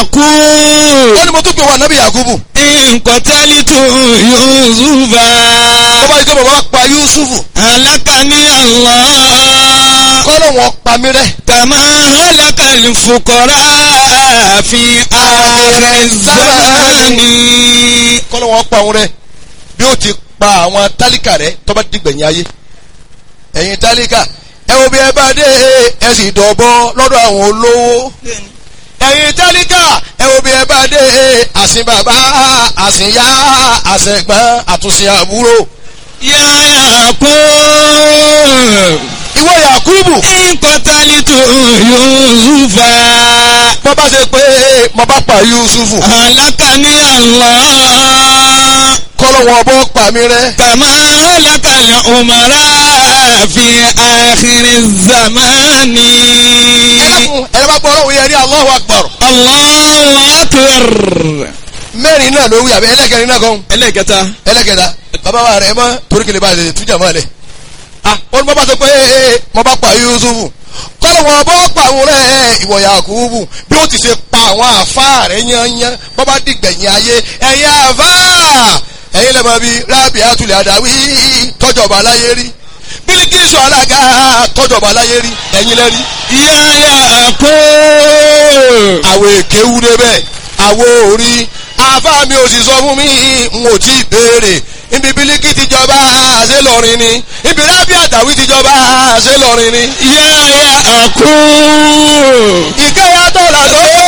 àkú. ó ní mo tún pè wá nábì yakubu nkọ̀tẹ́lítù yusufa. ó bá yí pé bàbá pa yusufu alakani allah. kọ́lọ̀ wọn pa mí rẹ́ kàmá halakali fukọrọ fi ààrẹ zamani. kọ́lọ̀ wọn pa òun rẹ́ bí ó ti pa àwọn tálíkà rẹ́ tó bá dìgbẹ̀yìn ayé ẹ̀yin tálíkà ẹ wo bí ẹ bá dé ẹ sì dọ̀bọ lọ́dọ̀ àwọn olówó ẹ̀yin tálíkà ẹ wo bí ẹ bá dé àsìn bàbá àsìn yá àsẹ̀gbọ́n àtúnṣe àbúrò yàrá kó. ìwọ yakubu nkọ̀tẹ́lítù yusufa. bọ́ bá ṣe pé mo bá pa yusufu alakani allah. kọ́lọ̀ wọn bọ́ pa mí rẹ́ كما هلك الأمراء في آخر الزمان ẹlẹ́kùn ẹ̀rọ bá gbọ́ ọlọ́run yẹn ní Allahu Akbar الله أكبر mẹ́rin náà ló wí àbí ẹlẹ́kẹrin náà kan ẹlẹ́kẹta ẹlẹ́kẹta bàbá wa rẹ̀ mọ́ torí kele bá a lè tújà mọ́ ẹ lẹ̀ ah ó ní mo bá sọ pé ee mo bá pa Yusufu kọ́lọ̀ wọn bọ́ pa àwọn rẹ̀ ìwọ Yakubu bí ó ti ṣe pa àwọn àfa rẹ̀ yányán bọ́ bá dìgbẹ̀yìn ayé ẹ̀yin àfa ẹ̀yin lẹ́mọ̀ bíi rábì àtúlẹ̀ àdáwí tọ́jọba aláyé rí Bílíkísù alága tọ́jọba aláyé rí ẹ̀yin lẹ́rí يا كو àwọ̀ èké wú débẹ̀ àwọ̀ orí àbá mi ò sì sọ fún mi n ò tí ì béèrè ibi bílíkì ti jọba ṣé lọrin ni ibi rábì àtàwí ti jọba ṣé lọrin ni. يا كو ìkẹyà tọ́lá tó